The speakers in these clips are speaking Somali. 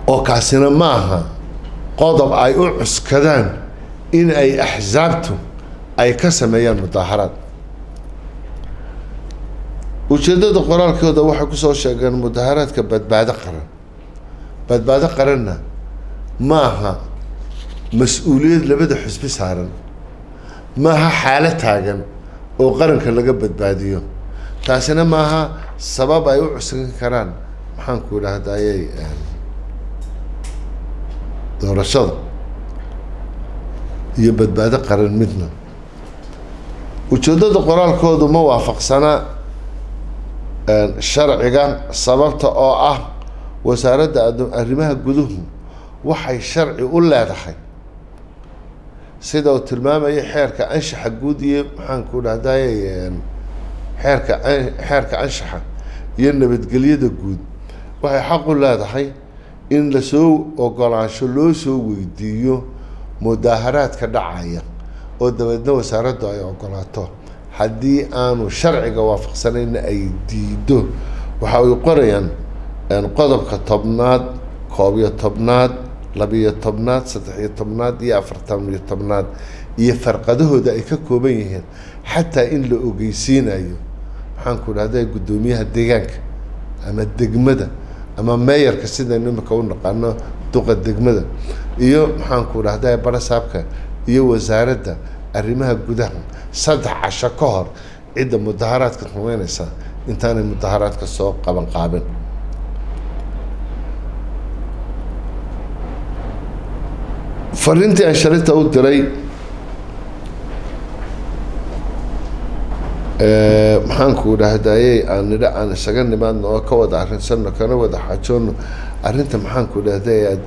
oo kaasina maaha qodob ay u cuskadaan in ay axsaabtu ay ka sameeyaan mudaaharaad ujeeddada qoraalkooda waxay kusoo sheegeen mudaaharaadka badbaado qaran badbaado qaranna maaha mas-uuliyad labada xusbi saaran maaha xaalo taagan oo qaranka laga badbaadiyo taasina maaha sabab ay u cuskan karaan maxaanku idhaahdayay doorashada iyo badbaado qaran midna ujeeddada qoraalkoodu ma waafaqsana sharciga sababta oo ah wasaaradda arrimaha guduhu waxay sharci u leedahay sida uu tilmaamaya xeerka anshaxa guud iyo maxaanku dhahday xeerka xeerka anshaxa iyo nabadgelyada guud waxay xaq u leedahay in lasoo ogolaansho loo soo weydiiyo mudaaharaadka dhacaya oo dabeedna wasaaraddu ay ogolaato haddii aanu sharciga waafaqsanayna ay diido waxa ay qorayaan qodobka tobnaad koob iyo tobnaad labiyo tobnaad saddex-iyo tobnaad iyo afartan iyo tobnaad iyo farqadahooda ay ka kooban yihiin xataa in la ogeysiinayo maxaanku dhahda guddoomiyaha deegaanka ama degmada ama meeyarka sidaynu imika u naqaano duqa degmada iyo maxaanku dhahda barasaabka iyo wasaaradda arrimaha gudaha saddex casho ka hor cidda mudaharaadka rumeynaysa intaanay mudaharaadka soo qaban qaabin fariintii ansharinta u diray maxaanku dhahdaayey aan nidha aan isaga nimaadno oo ka wada arrinsanno kana wada xaajoonno arrinta maxaanku dhahday aad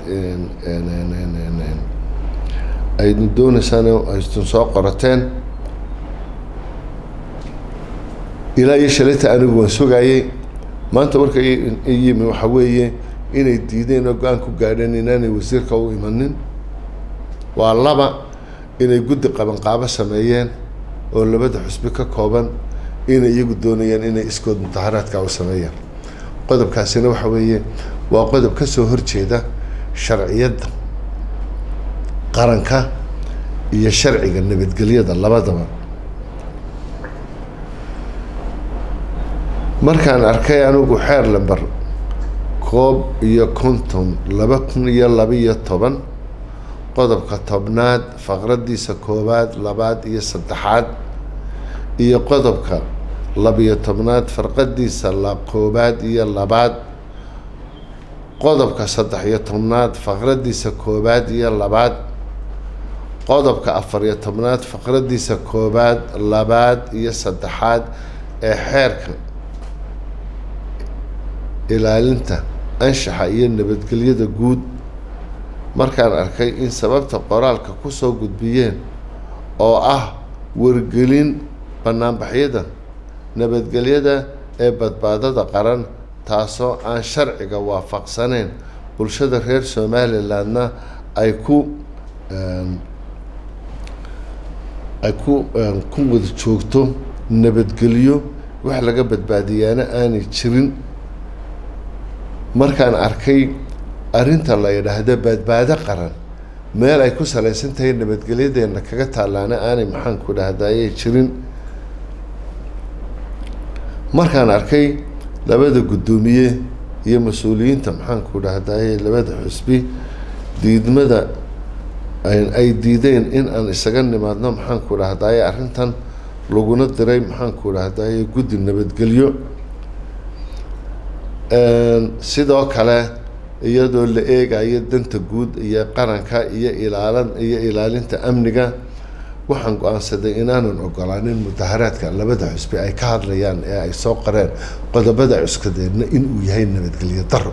aynu dooneysaan aydun soo qorateen ilaa iyo shalayta anigu waan sugaayey maanta marka yimi waxa weeye inay diideen oo go-aan ku gaadheen inaanay wasiirka u imanin waa laba inay guddi qabanqaabo sameeyeen oo labada xusbi ka kooban inay iyagu doonayaan inay iskood mudaharaadka u sameeyaan qodobkaasina waxa weeye waa qodob ka soo horjeeda sharciyadda qaranka iyo sharciga nabadgelyada labadaba markaan arkay anigu xeer lamber koob iyo konton laba kun iyo labaiyo toban qodobka tobnaad faqradiisa koowaad labaad iyo saddexaad iyo qodobka labiyo tobnaad farqadiisa la koowaad iyo labaad qodobka saddex iyo tobnaad faqradiisa koowaad iyo labaad qodobka afariyo tobnaad faqradiisa koowaad labaad iyo saddexaad ee xeerka ilaalinta anshaxa iyo nabadgelyada guud markaan arkay in sababta qoraalka kusoo gudbiyeen oo ah wargelin banaanbaxyada nabadgelyada ee badbaadada qaran taasoo aan sharciga waafaqsaneyn bulshada reer somalilandna ay ku ay ku ku wada joogto nabadgelyo wax laga badbaadiyaana aanay jirin markaan arkay arrinta la yidhaahdo badbaado qaran meel ay ku salaysan tahay nabadgelyadeena kaga taallaana aanay maxaanku dhahdaayay jirin markaan arkay labada guddoomiye iyo mas-uuliyiinta maxaanku dhahdaayay labada xusbi diidmada ay diideen in aan isaga nimaadno maxaanku dhahdaayay arrintan laguna diray maxaanku dhahdaayay guddi nabadgelyo sidoo kale iyadoo la eegayo danta guud iyo qaranka iyo ilaalan iyo ilaalinta amniga waxaan go-aansaday inaanan ogolaanin mudaharaadka labada xusbi ay ka hadlayaan ee ay soo qareen qodobada cuskadeedna inuu yahay nabadgelyo daro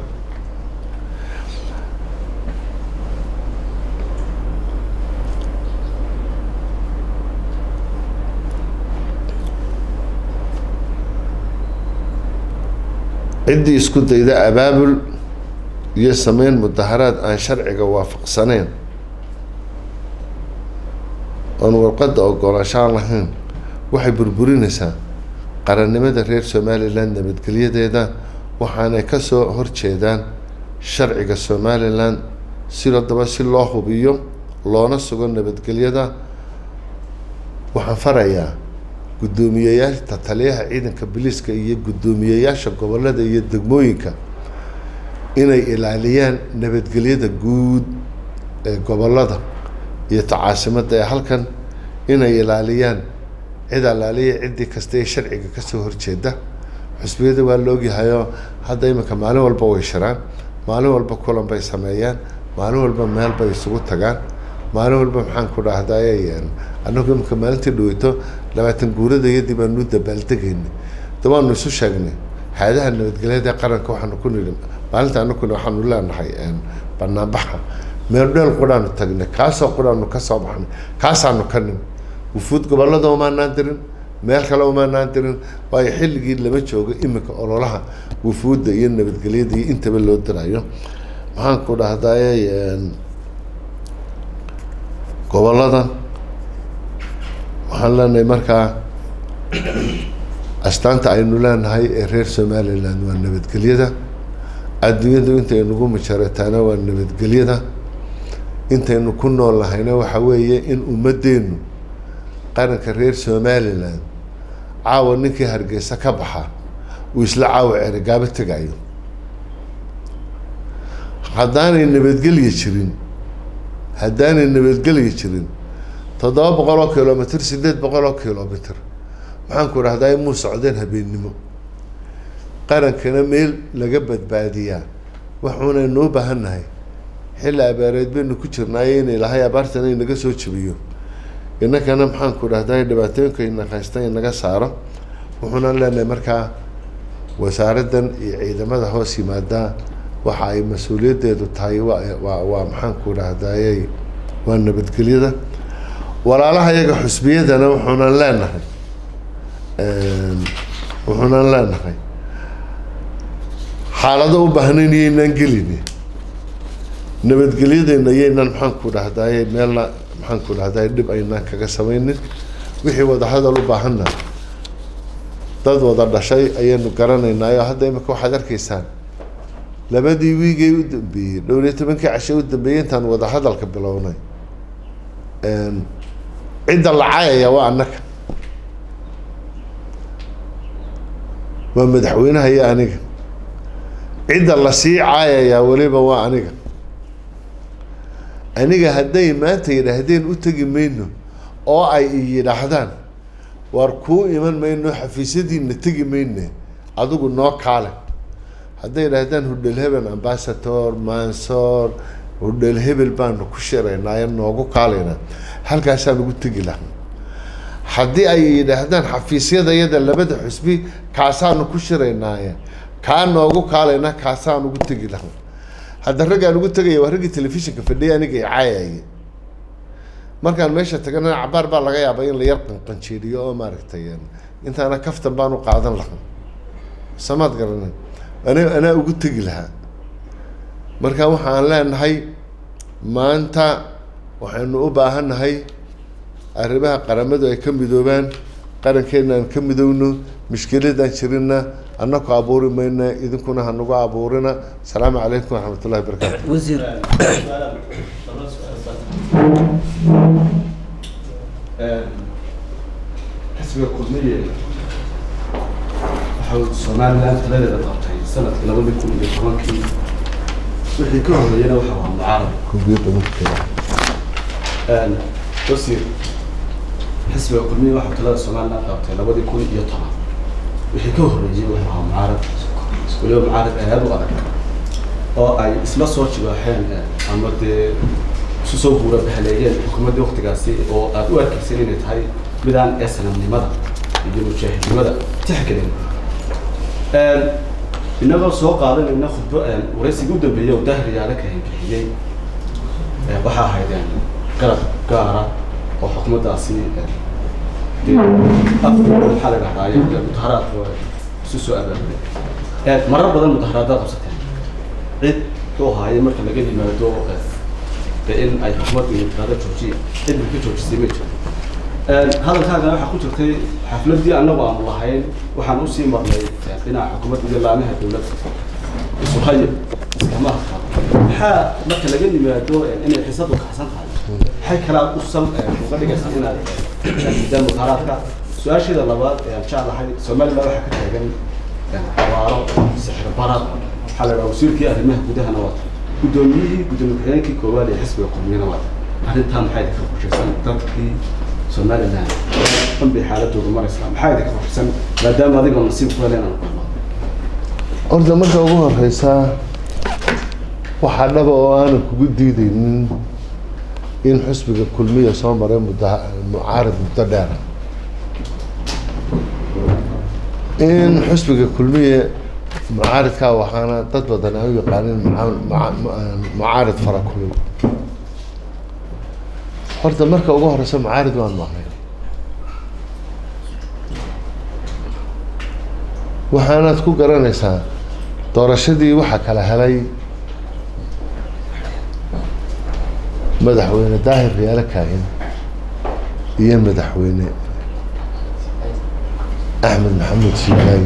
ciddii isku dayda abaabul iyo sameyn mudaharaad aan sharciga waafaqsaneyn oon warqadda ogolaanshaan lahayn waxay burburinaysaa qarannimada reer somalilan nabadgelyadeeda waxaanay kasoo horjeedaan sharciga somalilan sidoo daba si loo hubiyo loona sugo nabadgelyada waxaan farayaa guddoomiyeyaasha taliyaha ciidanka biliiska iyo guddoomiyeyaasha gobolada iyo degmooyinka inay ilaaliyaan nabadgelyada guud ee gobolada iyo tacaasimada ee halkan inay ilaaliyaan cid alaaliya ciddii kasta ee sharciga kasoo horjeeda xusbiyada waa la ogyahayoo hadda iminka maalin walba way shiraan maalin walba kulan bay sameeyaan maalin walba meel bay isugu tagaan maalin walba maxaan ku dhahdaye anagu iminka maalintii dhaweyto labaatan guuradayadii baanu dabaaldegayna da waanu isu sheegnay hay-adaha nabadgelyada ee qaranka waxaanu ku nidhi maalinta anaguna waxaanu leenahay banaanbaxa meel dheel quraanu tagnay kaasoo quraanu kasoo baxnay kaasaanu ka nimi wufuud gobolada umaanaan dirin meel kale umaanaan dirin waayo xilligii lama joogo iminka ololaha wufuudda iyo nabadgelyada iyo intaba loo dirayo maxaan ku dhahdaye gobolada waxaan leenahay markaa astaanta aynu leenahay ee reer somaliland waa nabadgelyada adduunyadu intaynugu majarataana waa nabadgelyada intaynu ku nool nahayna waxa weeye in ummaddeenu qaranka reer somaliland caawa ninkii hargeysa ka baxa uu isla caawa ceerigaabo tegayo haddaanay nabadgelya jirin haddaanay nabadgelya jirin toddoba boqol oo kilomitr sideed boqol oo kilomitr maxaan ku dhahdaa muu socdeen habeennimo qarankana meel laga badbaadiyaa waxuunaynu u baahannahay xilli abaareed baynu ku jirnaayo in ilaahay abaartana inaga soo jebiyo innakana maxaan ku dhahdaa dhibaatooyinka inaqaysta inaga saaro wuxuunaan leenahay markaa wasaaraddan iyo ciidamada hoos yimaadaa waxa ay mas-uuliyaddeedu tahay waa waa waa maxaan ku dhahdaayey waa nabadgelyada walaalaha iyaga xusbiyadana wuxuunan leenahay wuxuunan leenahay xaalado u baahnayn iyaynaan gelini nabadgelyadeena iyaynaan maxaan ku dhahdaye meelna maxaan ku dhahdaye dhib aynaan kaga samaynin wixii wadahadal u baahanna dad wada dhashay ayaynu garanaynaayo hadda imika waxaad arkaysaan labadii wiigay u dambeeyey dhowr iyo tobankii cashe u dambeeyey intaan wadahadalka bilownay cidda la caayaya waa annaka waa madaxweynaha iyo aniga cidda lasii caayayaa weliba waa aniga aniga hadday maanta yidhaahdeen u tegi mayno oo ay yidhaahdaan waar kuu iman mayno xafiisyadiina tegi mayne adigu noo kaale hadday yidhaahdaan hudhel hebel ambasador mansoor hudhel hebel baanu ku shiraynaayo noogu kaalaynaa halkaasaan ugu tegi lahaa haddii ay yidhaahdaan xafiisyada iyada labada xusbi kaasaanu ku shiraynaaye kaa noogu kaalaynaa kaasaan ugu tegi lahaa hadda raggaan ugu tegaya waa raggii telefishinka fadhiya aniga i caayaya markaan meesha tagana cabaar baa laga yaabaa in la yar qanqanjeediyo oo maaragtay intaana kaftan baan u qaadan lahaa samaad garanay ana anaa ugu tegi lahaa marka waxaan leenahay maanta waxaynu u baahannahay arrimaha qaramadu ay ka midoobaan qarankeena aan ka midowno mushkiladaan jirina annaku abuuri mayna idinkuna hanagu abuurina asalaamu calaykum waraxmat ullahi barakaatu wasiir xisbiga kulmiye waxau somalilan taladeeda qabtay sanadkii labadii kun iyo tobankii wixii ka horreeyana waxa waa mucaarad wasiir xisbiga kulmiye waxau talada somalilan qabtay labadii kun iyo toban wixii ka horreeyey wuxuu ahaa mucaarad weliba mucaarad aad u adag oo ay isla soo jibaaxeen ama dee isu soo guura bahaleeyeen xukuumaddii waktigaasi oo aad u arkaysan inay tahay midaan ee sanamnimada iyo mujaahidnimada tixgelin inagoo soo qaadanayna khudbo waraysigii u dambeeyey oo daahir yaala ka bixiyey waxaa ahayd garab gaara oo xukuumaddaasi maxaa la dhahdaaye mudaharaad isu soo abaabulay marar badan mudaharaadaad qabsateen cid muxuu ahaaye marka laga yimaado de in ay xukuumadda iyo mudaharaad joojiya cidna ka joojisay ma jiro hadalkaagana waxaa ku jirtay xafladdii annagu aanu lahayn waxaan usii marnay dhinaca xukuumadda iyo laamaha dowladda isuhaye iskama adkaado maxaa marka laga yimaado inay xiisadu kaxsan tahay maxay kalaa u sal uga dhigaysa inaad diidaan mudaharaadka su-aasheeda labaad ee aan jeclahay somaliland waxaa ka taagan abaaro sixir barad waxaa la dhaha wasiirkii arrimaha gudahana waata guddoomiyihii guddoomiye ku-xigeenkii koowaad ee xisbiga kulmiyana waata arrintaa maxay idinka qorshaysan dadkii somaliland dhan bay xaaladoodu maraysaa maxaa idinka qorshaysan maadaama adigoo nasiib ku helen aan kulmo horta marka ugu horeysa waxaa dhaba oo aanan kugu diideynin in xusbiga kulmiya soo maray mudda mucaarid muddo dheera in xusbiga kulmiya mucaaridkaa waxaana dad badan ay u yaqaanin mucaarid fara kulul horta marka ugu horeysa mucaarid waan maqnay waxaanaad ku garanaysaa doorashadii waxaa kala helay madaxweyne daahir riyaalo kaahin iyo madaxweyne axmed maxamuud shiilaay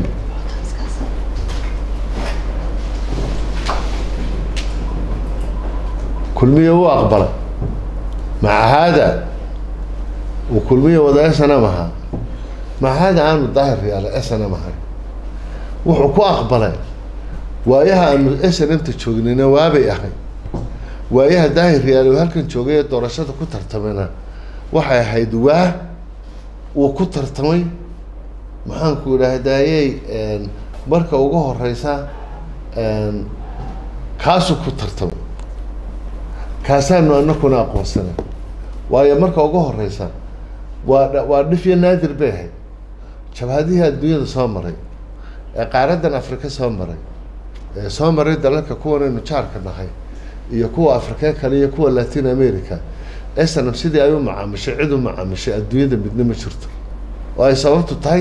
kulmiye wuu aqbalay maca haada uu kulmiye wada snm ahaa maca haada aanu daahir riyaalo snm ahay wuxuu ku aqbalay waayaha aanu snmta joognayna waabay ahay waayaha daahir riyaal uu halkan joogay ee doorashada ku tartamana waxay ahayd waa uu ku tartamay maxaanku idhaahdayey marka ugu horeysa kaasuu ku tartamay kaasaanu anakuna aqoonsanay waayo marka ugu horeysa waa waa dhif iyo naadir bay ahayd jabhadihii adduunyada soo maray ee qaaradan afrika soo maray ee soo maray dalalka kuwanaynu jaarka nahay iyo kuwa afrikee kale iyo kuwa latin america snm sidii ay u macaamishay cid u macaamishay adduunyada midna ma jirto oo ay sababtu tahay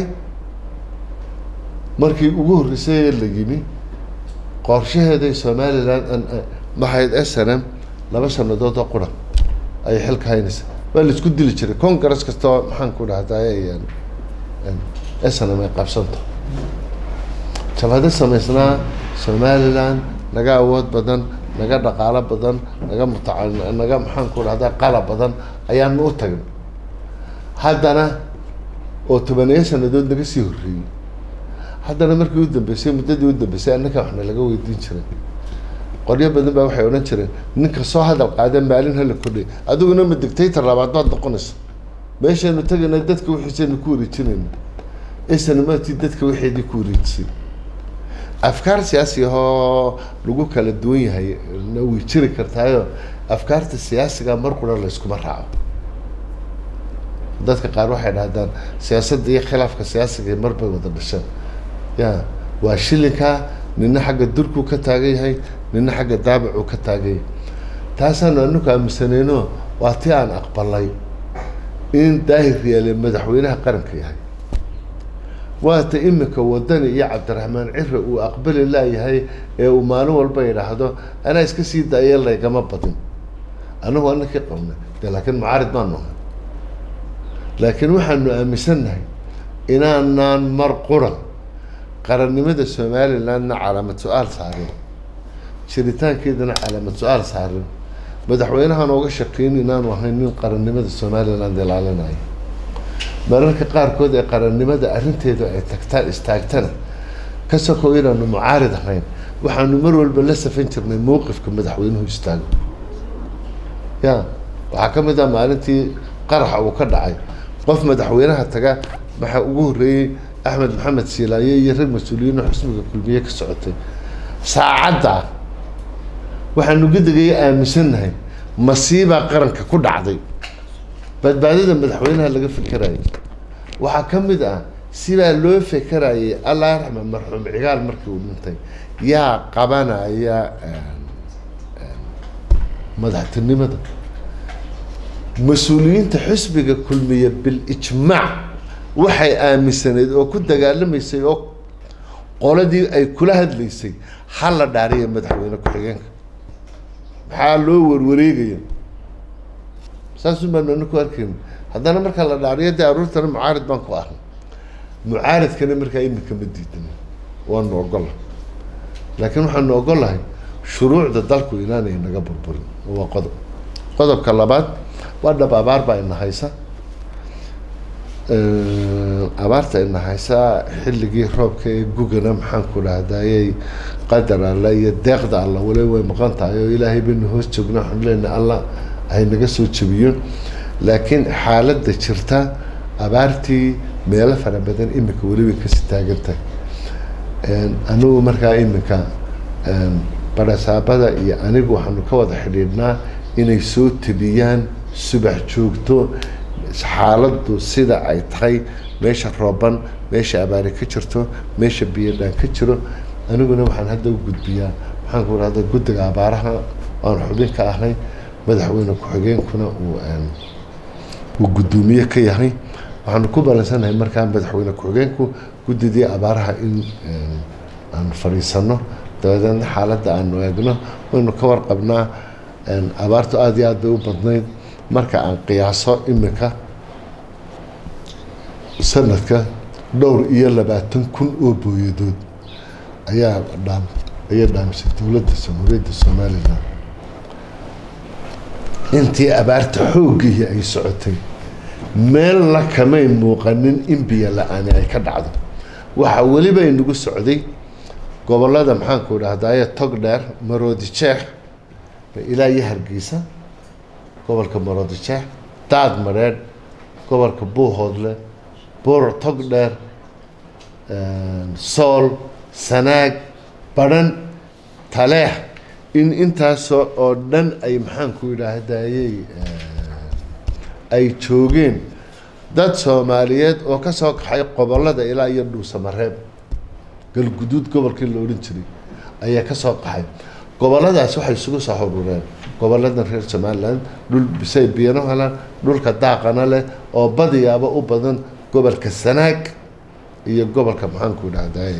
markii ugu horreysay ee la yimi qorshaheeday somaliland maxayd snm laba sanadood oo qura ayay xilka haynaysa waa la isku dili jiray congress kastoo maxaan ku dhahday snm ay qabsanto jabhado samaysnaa somaliland naga awood badan naga dhaqaalo badan naga mutaca naga maxaan ku dhahdaa qalab badan ayaanu u tagnay haddana oo tobaniyo sanadood naga sii horreeyey haddana markii u dambeysay muddadii u dambeysay annaka waxna laga weydiin jiray qoryo badan baa waxay odhan jireen ninka soo hadal qaada maalin hala kordhay adiguna ma dictator labaad baad noqonaysa meeshaynu tagayna dadka wixiisaynu ku wareejinayna isnamatii dadka waxeedii ku wareejisay afkaar siyaasi ahoo lagu kala duwan yahay na way jiri kartaayo afkaarta siyaasiga mar qura layskuma raaco dadka qaar waxay dhahdaan siyaasadda iyo khilaafka siyaasiga mar bay wada dhasheen ya waa shilinka nina xagga durkuu ka taagan yahay nina xagga daabicuu ka taagan yahay taasaanu anaku aaminsaneyno waa ti aan aqbalay in daahir riyaale madaxweynaha qaranka yahay waata imika wadani iyo cabdiraxmaan cire uu aqbali laayahay ee uu maalin walba yidhaahdo anaa iska sii daaya laygama badin anagu anakii qabnay de laakiin mucaarid baanu ahay laakiin waxaanu aaminsannahay inaanaan mar qura qarannimada somalilandna calaamad su-aal saarin jiritaankeedana calaamad su-aal saarin madaxweynahan ooga shakeyn inaanu ahayn nin qarannimada somaliland ilaalinayo mararka qaarkood ee qarannimada arrinteedu ay tagtaan istaagtana ka sokow inaanu mucaarid ahayn waxaanu mar walba la safan jirnay mowqifka madaxweynuhu istaago ya waxaa ka mid ah maalintii qaraxa uu ka dhacay qof madaxweynaha taga waxaa ugu horreeyey axmed maxamed siilaaye iyo rag mas-uuliyiin oo xusbiga kulmiye ka socotay saacadda waxaanu gudigaya aaminsannahay masiibaa qaranka ku dhacday badbaadada madaxweynaha laga fekerayay waxaa ka mid ah sibaa loo fekerayay allah raxma marxuum cigaal markii uu dhintay yaa qabanaya madaxtinimada mas-uuliyiinta xusbiga kulmiya bilijmaac waxay aaminsanayd oo ku dagaalamaysay oo qoladii ay kula hadlaysay hal la dhaariya madaxweyne ku-xigeenka maxaa loo warwareegaya saasun baanu ana ku arkayna haddana markaa la dhaariyo dee aruurtana mucaarid baan ku ahay mucaaridkana markaa imika ma diidan waanu ogollahay laakiin waxaanu ogollahay shuruucda dalku inaanay naga burburin waa qodob qodobka labaad waa dhab abaar baa ina haysa abaarta ina haysa xilligii roobka ee gugana maxaan ku dhahdayay qadar alla iyo deeqda alla wali way maqan tahay oo ilaahay baynu hoos joogna waxaanu leenahay alla ay naga soo jebiyo laakiin xaaladda jirta abaartii meelo fara badan iminka weli way kasii taagan tahay anigu markaa iminka barasaabada iyo anigu waxaanu ka wada xidhiidhnaa inay soo tebiyaan subax joogto xaaladdu sida ay tahay meesha rooban meesha abaari ka jirto meesha biyadhaan ka jiro aniguna waxaan hadda u gudbiyaa maxaan ku rahda guddiga abaaraha aan xubin ka ahay madaxweyne ku-xigeenkuna uu uu guddoomiye ka yahay waxaanu ku balansanahay markaa madaxweyne ku-xigeenku guddidii abaaraha in aan fadhiisano dabadeedna xaaladda aanu eegno waynu ka warqabnaa abaartu aada iyo aad bay u badnayd marka aan qiyaaso iminka sanadka dhowr iyo labaatan kun oo booyadood ayaa dhaam ayaa dhaamisay dowladda jamhuuriyadda somalilan intii abaarta xooggihii ay socotay meelna kamay muuqanin in biyo la-aani ay ka dhacdo waxaa weliba inagu socday gobolada maxaanku dhahdaye tog dheer maroodi jeex ilaa iyo hargeysa gobolka maroodi jeex daad mareedh gobolka buuhoodle buur tog dheer sool sanaag badhan taleex in intaasoo oo dhan ay maxaanku idhaahdayey ay joogeen dad soomaaliyeed oo ka soo kaxay qobolada ilaa iyo dhuusamareeb galguduud gobolkii la odhan jiray ayaa ka soo qaxay goboladaas waxay isugu soo xurureen goboladan reer somaliland dhul bisay biyano helaan dhulka daaqana leh oo badiyaaba u badan gobolka sanaag iyo gobolka maxaanku idhahday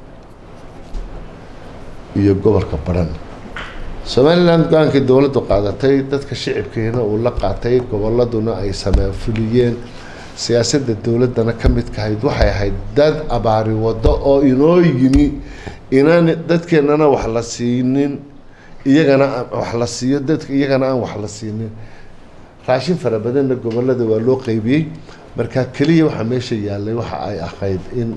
iyo gobolka baran somaliland go-aankii dowladdu qaadatay dadka shicibkiina uu la qaatay goboladuna ay sameefuliyeen siyaasadda dowladdana ka midkahayd waxay ahayd dad abaari waddo oo inoo yimi inaan dadkeennana wax la siinin iyagana wax la siiyo dadka iyagana aan wax la siinin raashin fara badanna gobolada waa loo qeybiyey marka keliya waxaa meesha yaallay waxa ay ahayd in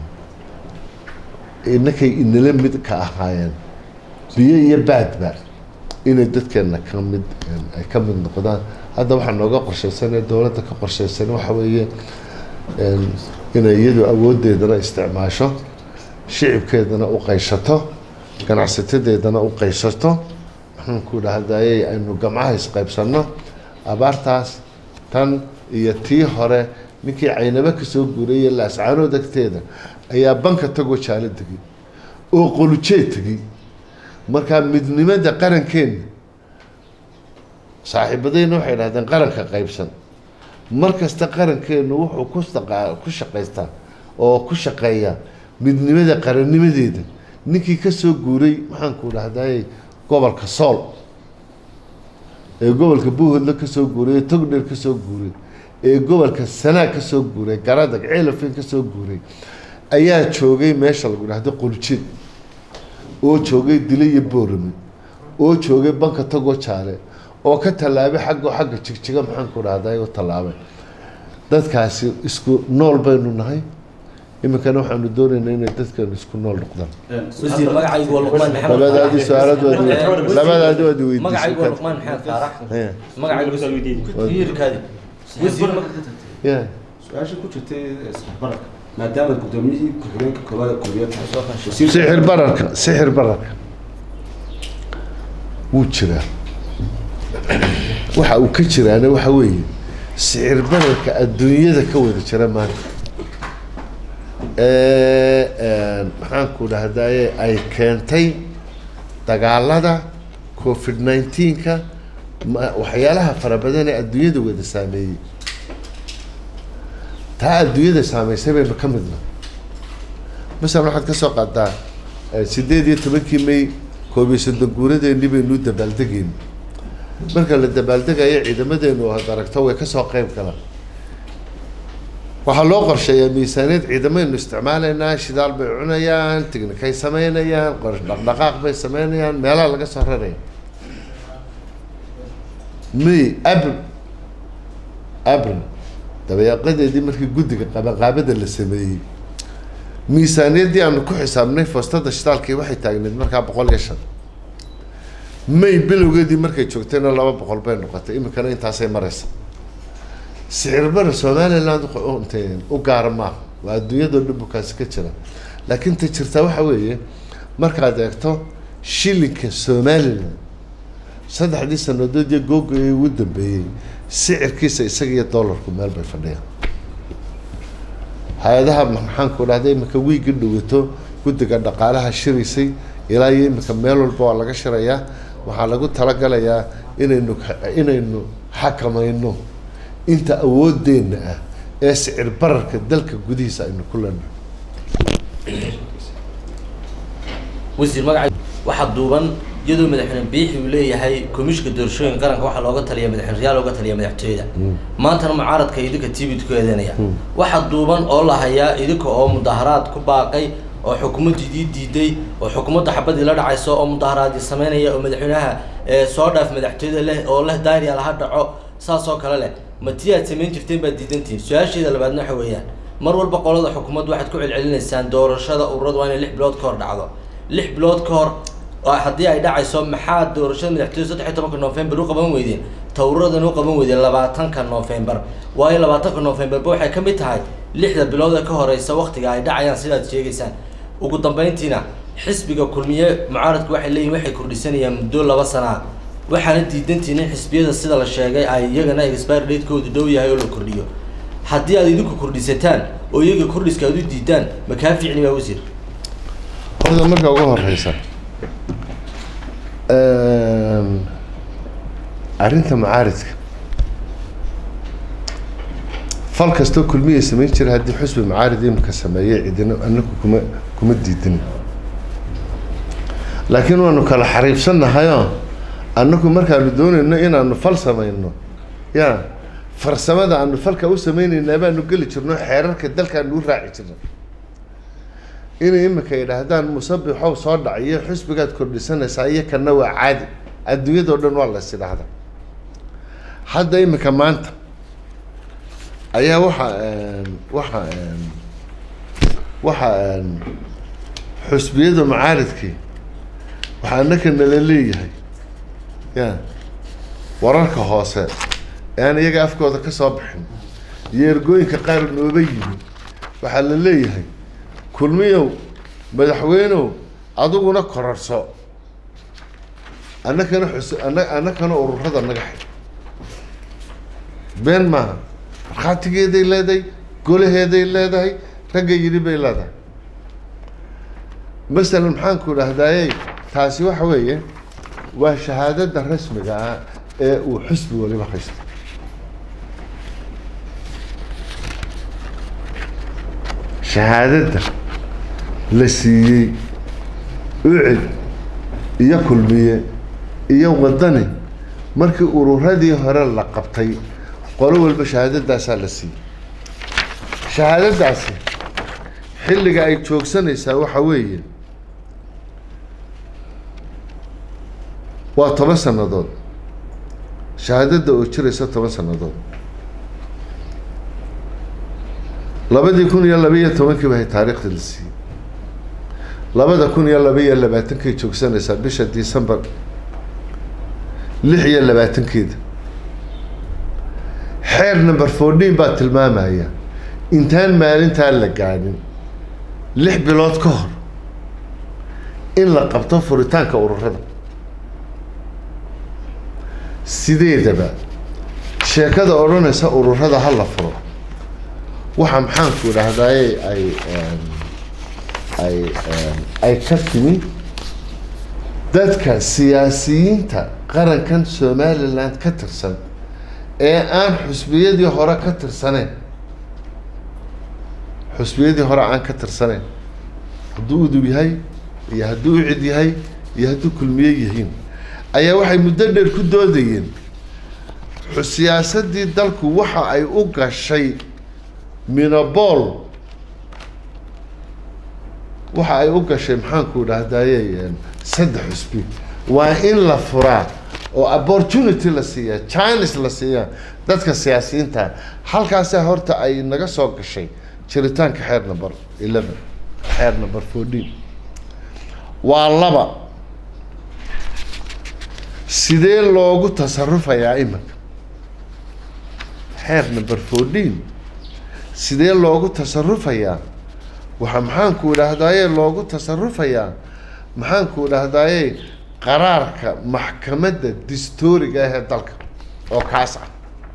inakay inala mid ka ahaayeen biyo iyo baadba inay dadkeena ka mid ay ka mid noqdaan hadda waxaa nooga qorshaysanee dowladda ka qorshaysan waxa weeye inay iyadu awooddeedana isticmaasho shicibkeedana u qayshato ganacsatadeedana u qayshato maxaan ku dhahdayey aynu gamcaha isqaybsanno abaartaas tan iyo tii hore ninkii caynabo kasoo guurayay laascaanood agteeda ayaa banka tagoo jaalo tegey oo qolujeed tegey markaa midnimada qarankeenna saaxiibadayna waxay dhahdeen qaranka qaybsan mar kasta qarankeenu wuxuu ku saqa ku shaqaystaa oo ku shaqeeyaa midnimada qarannimadeeda ninkii kasoo guuray maxaanku dhahday gobolka sool ee gobolka buuhodla kasoo guuray ee togdheer kasoo guuray ee gobolka sanaag kasoo guuray garadag ceelafin kasoo guuray ayaa joogay meesha lagu dhahdo qoljeed oo joogay dile iyo boorame oo joogay banka tagoo jaale oo ka tallaabay xaggo xagga jigjiga maxaanku dhahday u tallaabay dadkaasi isku nool baynu nahay iminkana waxaanu doonaynaa inay dadkeenu isku nool noqdaan wasiir magacaygu waa luqmaan maxamed labadaadii su-aalad waad labadaadi waad magacaygu waa weydiisay luqmaan maxamed faarax Yeah. magacaygu wasiirkaadi wasiir Yeah. su-aasha ku jirtay isbarbarka maadaama guddoomiyihii ku-xigeenka koowaad ee koobiyaad sixir bararka sixir bararka wuu jiraa waxa uu ka jiraana waxa weeye sixir bararka adduunyada ka wada jira maanta ee maxaanku dhahdaye ay keentay dagaalada covid nineteenka ma- waxyaalaha fara badan ee adduunyada wada saameeyey taa adduunyada saameysay baynu ka midna masalan waxaad ka soo qaadaa eh, sideed iyo tobankii may koob iyo soddon guuradeennii baynu u dabaaldegayna marka la dabaaldegayo ciidamadeenu aad aragto way kasoo qeyb galaan waxaa loo qorsheeyaa miisaaniyad ciidamaynu isticmaalaynaa shidaal bay cunayaan tignikay sameynayaan qor- dhaqdhaqaaq bay sameynayaan meelaha laga soo raraya may abril abril dabayaaqadeedii markii guddiga qabanqaabada la sameeyey miisaaniyaddii aanu ku xisaabnay foostada shidaalkii waxay taagneed markaa boqol iyo shan may bilowgeedii markay joogtayna laba boqol bay noqotay iminkana intaasay maraysa sicir bara somaliland u- intee u gaara maaha waa adduunyadoo dhan bukaasi ka jira laakiin ta jirtaa waxa weeye markaad eegto shilinka somaliland saddexdii sanadood iyo googayay ugu dambeeyey sicirkiisa isaga iyo dollarku meel bay fadhiyaan hay-adaha maxaanku dhahda iminka wiigi dhawato guddiga dhaqaalaha shiraysay ilaa iyo iminka meel walba waa laga shirayaa waxaa lagu talagalayaa inaynu inaynu xakamayno inta awoodeenna ah ee sicir bararka dalka gudihiisa aynu ku leenahay wasiir magaca waxaa duuban iyadoo madaxweyne biixi uu leeyahay komishinka doorashooyinka qaranka waxaa looga taliya madaxweyne rayaal looga taliya madaxtooyada maantana mucaaradka idinka tvd ku eedeynaya waxaa duuban oo la hayaa idinka oo mudaharaad ku baaqay oo xukuumaddii diiday oo xukuumadda xabadii la dhacayso oo mudaharaadii sameynaya oo madaxweynaha ee soo dhaaf madaxtooyada leh oo leh daariya laha dhaco saas oo kale leh ma tii aad samayn jirteen baad diidantihin su-aasheeda labaadna waxa weeyaan mar walba qolada xukuumaddu waxaad ku celcelinaysaan doorashada ururadu waa inay lix bilood ka hor dhacdo lix bilood ka hor oo haddii ay dhacayso maxaa doorashada madaxtooyada saddex iyo tobanka november u qaban weydeen tawradan u qaban weydeen labaatanka november waayo labaatanka novemberba waxay ka mid tahay lixda bilood ee ka horeysa waktiga ay dhacayaan sidaad sheegaysaan ugu dambeyntiina xisbiga kulmiye mucaaradku waxay leeyihin waxay kordhisanayaan muddo laba sanaa waxaana diidantiin in xisbiyada sida la sheegay ay iyagana expire datekoodu dhow yahay oo la kordhiyo haddii aad idinku kordhisataan oo iyaga kordhiska aad u diidaan ma kaa fiicni baa wasiir horta marka ugu horeysa arrinta macaaridka fal kastoo kulmiya samayn jira haddii xusbi macaarid imika sameeyey cidina anaku kuma kuma diidin laakiin waanu kala xariibsannahayoo annagu markaanu doonayno inaanu fal samayno ya farsamada aanu falka u sameynaynaa baanu geli jirno xeerarka dalkaanu u raaci jirna inay imika yidhaahdaan musabixow soo dhaciyo xusbigaad kordhisanaysaa iyo kana waa caadi adduunyadao dhan waa las idhaahda hadda imika maanta ayaa waxa waxa waxa xusbiyada macaaridkii waxaa annaka nala leeyahay ya wararka hoose ee aan iyaga afkooda ka soo bixin iyo ergooyinka qaar nooba yimi waxaa la leeyahay kulmiyow madaxweynow adiguna korarso annakana xus ana annakana ururada naga xid been maaha markhaatigeeday leedahay golaheeday leedahay ragga yidhi bay leedahay masalan maxaanku idhahdaayey taasi waxa weeye waa shahaadada rasmiga ah ee uu xusbi waliba haysto shahaadada la siiyey ucid iyo kulmiye iyo wadani markii ururadii hore la qabtay qolo walba shahaadadaasaa la siiyey shahaadadaasi xilliga ay joogsanaysaa waxa weeye waa toban sannadood shahaadada oo jiraysa toban sannadood labadii kun iyo laba iyo tobankii bahay taariikhda la siiyey labada kun iyo laba iyo labaatankay joogsanaysaa bisha december lix iyo labaatankeeda xeer number fourteen baa tilmaamaya intaan maalintaa la gaadhin lix bilood ka hor in la qabto furitaanka ururada sideedaba sheekada odhanaysa ururada ha la furo waxa maxaanku idhahdaaye ay ay ay ka timi dadka siyaasiyiinta qarankan somaliland ka tirsan ee aan xusbiyadii hore ka tirsaneyn xusbiyadii hore aan ka tirsaneyn hadduu udub yahay iyo hadduu ucid yahay iyo hadduu kulmiye yihiin ayaa waxay muddo dheer ku doodayeen siyaasadii dalku waxa ay u gashay minabol waxa ay u gashay maxaanku dhahdaye saddex cusbi waa in la furaa oo opportunity la siiyaa chines la siiyaa dadka siyaasiyiinta halkaasa horta ay naga soo gashay jiritaanka xeer number eleven xeer number fourteen waa laba sidee loogu tasarufayaa iminka xeer number fourteen sidee loogu tasarufayaa waxaa maxaanku idhaahdaye loogu tasarufayaa maxaanku idhaahdaye qaraarka maxkamadda distooriga ah ee dalka oo kaas ah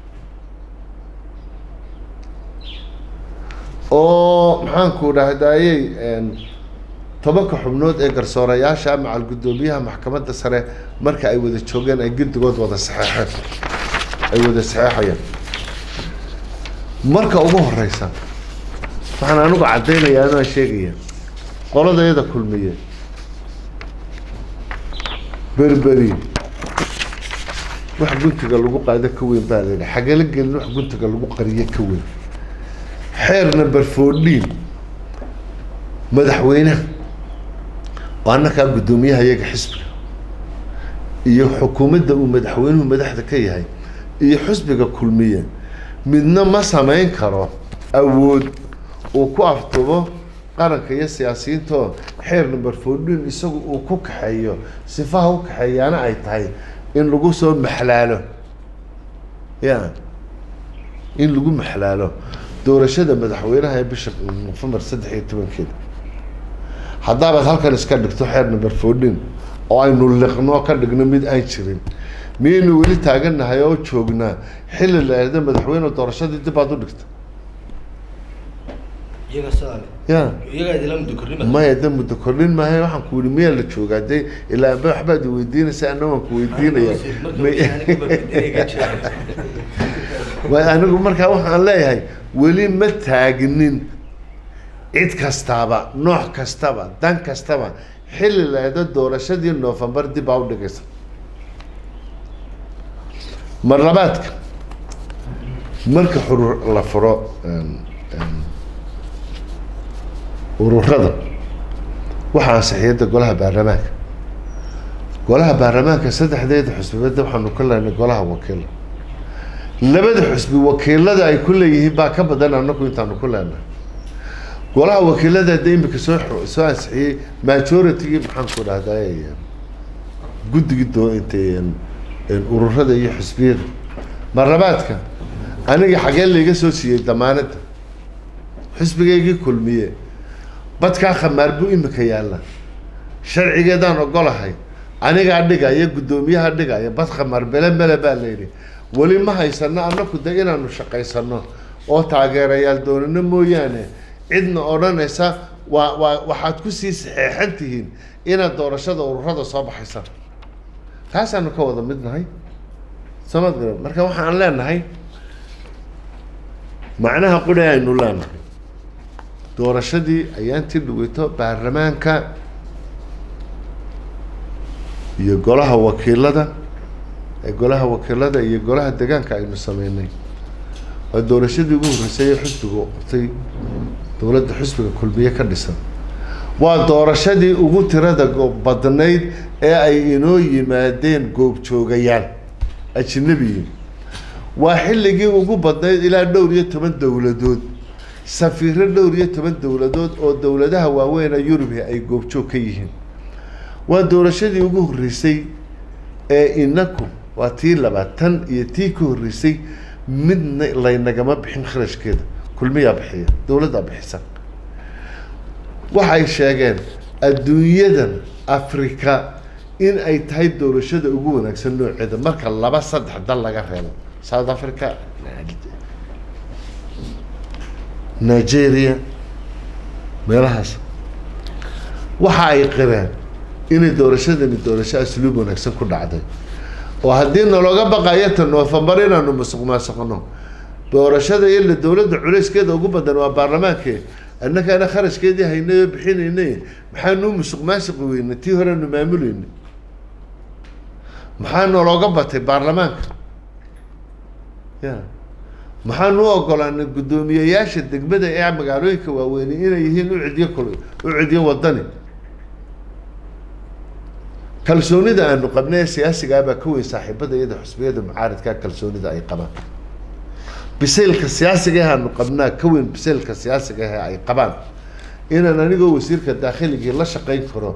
oo maxaanku idhaahdaye tobanka xubnood ee garsoorayaasha macal guddoomiyaha maxkamadda sare marka ay wada joogeen ay guddigood wada saxeexeen ay wada saxeexayaan marka ugu horeysa waxaan anigu caddaynayaa anaa sheegaya qoladayada kulmiye berberi wax guntiga lagu qaado ka weyn baa la yidhi xagala gelin wax guntiga lagu qariyo ka weyn xeer number fourteen madaxweynaha oo annakaa guddoomiyaha iyaga xisbiga iyo xukuumadda uu madaxweynuhu madaxda ka yahay iyo xisbiga kulmiye midna ma samayn karo awood uu ku aftubo qaranka iyo siyaasiyiintoo xeer number fourteen isagu uu ku kaxeeyo sifaha u kaxeeyaana ay tahay in lagu soo maxlaalo ya in lagu maxlaalo doorashada madaxweynaha ee bisha nofembar saddex iyo tobankeeda haddaabaad halkan iska dhigto xeer number fourteen oo aynu liqno ka dhigno mid aan jirin miyaynu weli taagannahay oo joognaa xilli la eeda madaxweyne doorashadii dib aad u dhigta iyaga sidaa ya iyagaa idila muddo kornima maya de muddo kordhin maayo waxaan ku yihi miyaa la joogaa de ilaa amba waxbaad weydiinaysa ana waan ku weydiinaya way anigu markaa waxaan leeyahay weli ma taagnin cid kastaaba nooc kastaba dan kastaba xilli la eeda doorashadii noofembar dib aa u dhigaysa mar labaadka marka xurur la furo ururada waxaa ansixiyada golaha baarlamaanka golaha baarlamaanka saddexdeeda xusbibada waxaanu ka lehnay golaha wakiila labada xusbi wakiilada ay ku leeyihiin baa ka badan anaku intaanu ku leenahay golaha wakiilada de imika soo soo ansixiyey majoritigii maxaanku dhahday guddigii doo intay ururada iyo xusbiyada marlabaadka aniga xagee layga soo siiyey damaanada xisbigaygii kulmiye badkaa khamaar buu imika yaalla sharcigeedaan ogolahay anigaa dhigaya guddoomiyaha dhigaya bad khamaar bele mele baa layidhi weli ma haysano anaku de inaanu shaqaysano oo taageerayaal doonano mooyaane cidna odhanaysa waa waa waxaad kusii saxeexan tihiin inaad doorashada ururada soo baxaysaan taasaanu ka wada mid nahay samad garab marka waxaan leenahay macnaha quri aynu leenahay doorashadii ayaantii dhaweyto baarlamaanka iyo golaha wakiilada ee golaha wakiilada iyo golaha degaanka aynu sameynay waa doorashadii ugu horreysay ee xusbiga u qabtay dowladda xusbiga kulmiye ka dhisan waa doorashadii ugu tirada badnayd ee ay inoo yimaadeen goobjoogayaal ajnabiyin waa xilligii ugu badnayd ilaa dhowr iyo toban dowladood safiiro dhowr iyo toban dowladood oo dowladaha waaweyn yurubi ay goobjoog ka yihiin waa doorashadii ugu horreysay ee inaku waa tii labaad tan iyo tii ka horreysay midna laynagama bixin kharashkeeda kulmiyaa bixiya dowladdaa bixisa waxay sheegeen adduunyadan africa in ay tahay doorashada ugu wanaagsan nooceeda marka laba saddex dal laga reebo south africa nigeria meelahaas waxa ay qireen inay doorashadani doorasho asluub wanaagsan ku dhacday oo haddii nalooga baqayo ta noofembar inaanu musuq maasuqno doorashada ila dowladda culayskeeda ugu badan waa baarlamaankee annakaana kharashkeedii haynay oo bixinaynay maxaanu musuq maasuqi weynay tii horeanu maamuleynay maxaa nalooga batay baarlamaanka ya maxaan u ogolaanay guddoomiyeyaasha degmada ee magaalooyinka waaweyne inay yihiin u cidyo kul u cidyo wadani kalsoonida aanu qabnay ee siyaasigaa baa ka weyn saaxiibada iyada xusbiyada mucaaridkaa kalsoonida ay qabaan bisaylka siyaasiga ah aanu qabnaa ka weyn bisaylka siyaasiga ah ay qabaan inaan anigoo wasiirka daakhligii la shaqayn karo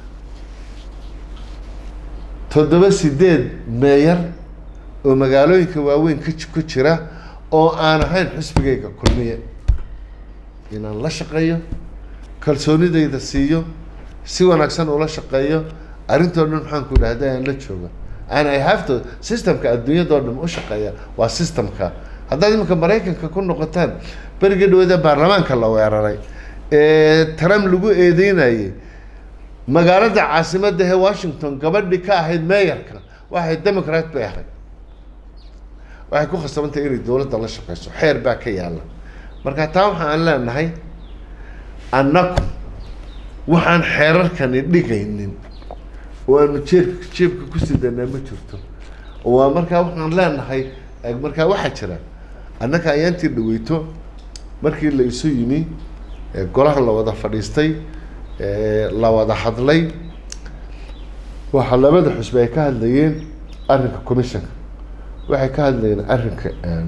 toddoba sideed meeyar oo magaalooyinka waaweyn ka ji- ku jira oo aan ahayn xusbigayga kulmiye inaan la shaqeeyo kalsoonidayda siiyo si wanaagsan ula shaqeeyo arrintoo dhan maxaan ku idhahda aan la jooga and i have to systemka adduunyadoo dhan u shaqeeya waa systemka haddaad iminka maraykanka ku noqotaan berigii dhawada baarlamaanka la weeraray ee trump lagu eedeynayay magaalada caasimadda ee washington gabadhii ka ahayd meeyarka waxay democrat bay ahayd waxay ku khasabantay inay dowladda la shaqeyso xeer baa ka yaala marka taa waxa aan leenahay annagu waxaan xeerarkani dhigaynin oo aanu jeebka jeebka ku sidanaa ma jirto waa markaa waxaan leenahay eh, markaa waxaa jira annaka ayaantii dhaweyto markii la isu yimi eh, golaha la wada fadhiistay eh, la wada hadlay waxaa labada xusbi ay ka hadlayeen arrinka commissionka waxay ka hadlayeen arrinka em,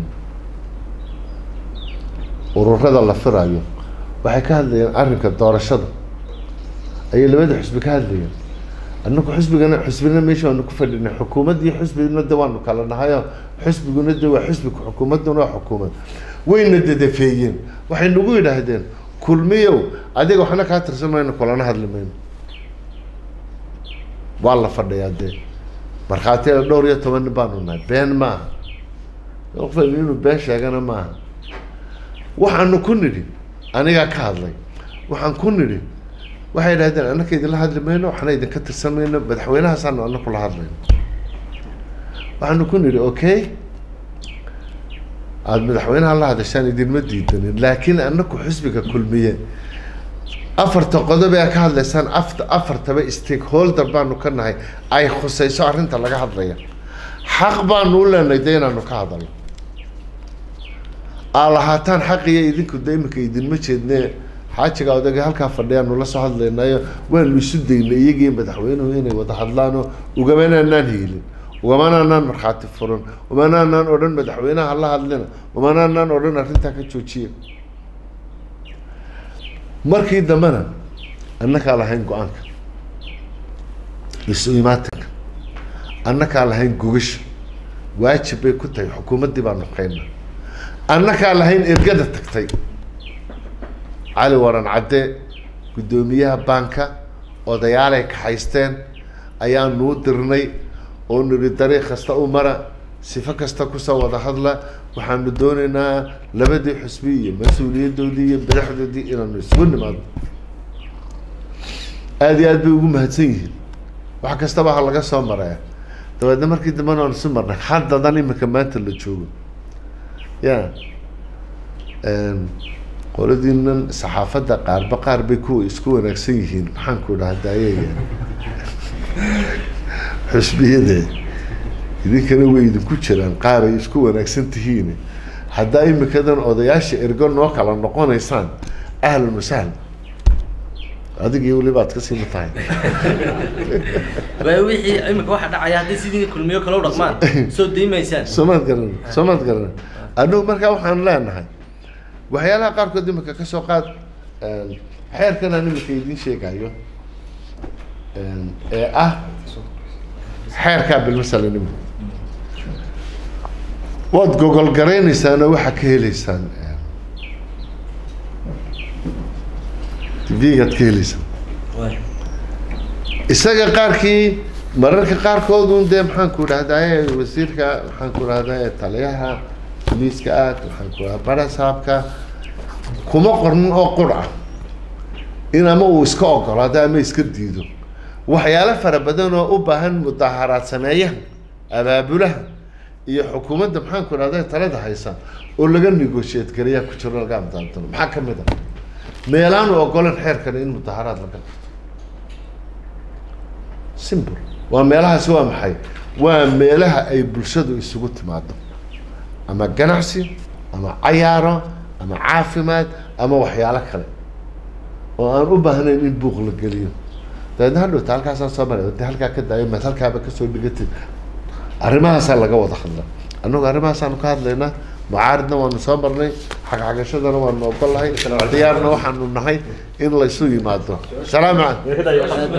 ururada la firayo waxay ka hadlayeen arrinka doorashada ayay labada xusbi ka hadlayeen annagu xusbigana xusbina meesha waanu ku fadhinay xukuumad iyo xusbina de waanu kala nahayo xusbiguna de waa xusbiga xukuumadduna waa xukuumad wayna dadafeeyeen waxay nagu yidhaahdeen kulmiyow adiga waxna kaa tirsan mayno kulana hadli mayno waa la fadhiyaa dee markhaatiyada dhowr iyo toban nin baanu nahay been maaha qofan inuu been sheegana maaha waxaanu ku nidhi anigaa ka hadlay waxaan ku nidhi waxay idhahdeen annaka idinla hadli mayno waxna idinka tirsan mayno madaxweynahaasaanu annaku la hadlayno waxaanu ku nidhi okay aada madaxweynaha la hadashaan idinma diidanin laakiin annaku xisbiga kulmiye afarta qodob ee ka hadlaysaan afta afartaba stakeholder baanu ka nahay ay khusayso arrinta laga hadlaya xaq baanu u leenahay de inaanu ka hadalno aa lahaataan xaqiyo idinku de iminka idinma jeedne xaajiga odaga halkaa fadhiyaanu la soo hadlaynayo waanu isu daynay iyagii madaxweynuhu inay wada hadlaano ugamanaanaan hiilin ugamanaanaan markhaati furan umanaanaan odhan madaxweynaha la hadlina umanaanaan odhan arrintaa ka joojiya markii dambena annakaa lahayn go-aanka isu imaatinka annakaa lahayn gogasha waajib bay ku tahay xukuumaddii baanu qaynaa annakaa lahayn ergada tagtay cali waran cadde guddoomiyaha baanka odayaalay kaxaysteen ayaanuu dirnay oo nidhi dariiq kasta u mara sifo kasta kusoo wada hadla waxaanu doonaynaa labadii xusbi iyo mas-uuliyadoodii iyo madaxdoodii inaanu isugu nimaadno aada iyo aad bay ugu mahadsan yihiin wax kastaba ha laga soo maraya dabeedna markii dambena aan isu marnay haddadan imika maanta la joogo ya qoladiinan saxaafadda qaarba qaar bay kuwa isku wanaagsan yihiin maxaan ku dhahda ayaga xusbiyade idinkana way idinku jiraan qaar ay isku wanaagsan tihiin haddaa imikadan odayaasha ergo noo kala noqonaysaan ahlan wasahlan adigii weliba ad ka siima tahay waayo wixii imika waxa dhacaya haddii sidii kulmiyo kale u dhaqmaan soo daymaysaan soomaad garan soomaad garan annagu markaa waxaan leenahay waxyaalaha qaarkood imika ka soo qaad xeerkan aan imika idiin sheegayo ee ah xeerkaa bilmasalan imika waad gogol garaynaysaanoo waxaa ka heleysaan tv-gaad ka heleysaan Waay. isaga qaarkii mararka qaarkoodun dee maxaan ku dhahdaye wasiirka maxaan ku dhahdaye taliyaha boliiska aad maxaan ku dhaha barasaabka kuma qornin oo qur ah in ama uu iska ogolaado ama iska diido waxyaalo fara badan oo u baahan mudaharaad sameeyaha abaabulaha iyo xukuumadda maxaan ku dhahdaye talada haysa oo laga negotiate garayaa ku jiro laga amdaantano maxaa ka mid a meelaanu ogolan xeerkan in mudaharaad laga qabto simple waa meelahaasi waa maxay waa meelaha ay bulshadu isugu timaado ama ganacsi ama cayaaro ama caafimaad ama waxyaalo kale oo aan u baahnayn in buuq la geliyo dabeedna hadhowta halkaasaan soo maray de halkaa ka daayo maad halkaaba kasoo dhigatid arrimahaasaa laga wada hadla annagu arrimahaasaanu ka hadlaynaa mucaaridna waanu soo marnay xagxagashadana waanu ogolahay diyaarna waxaanu nahay in laysu yimaado salaamu calaykum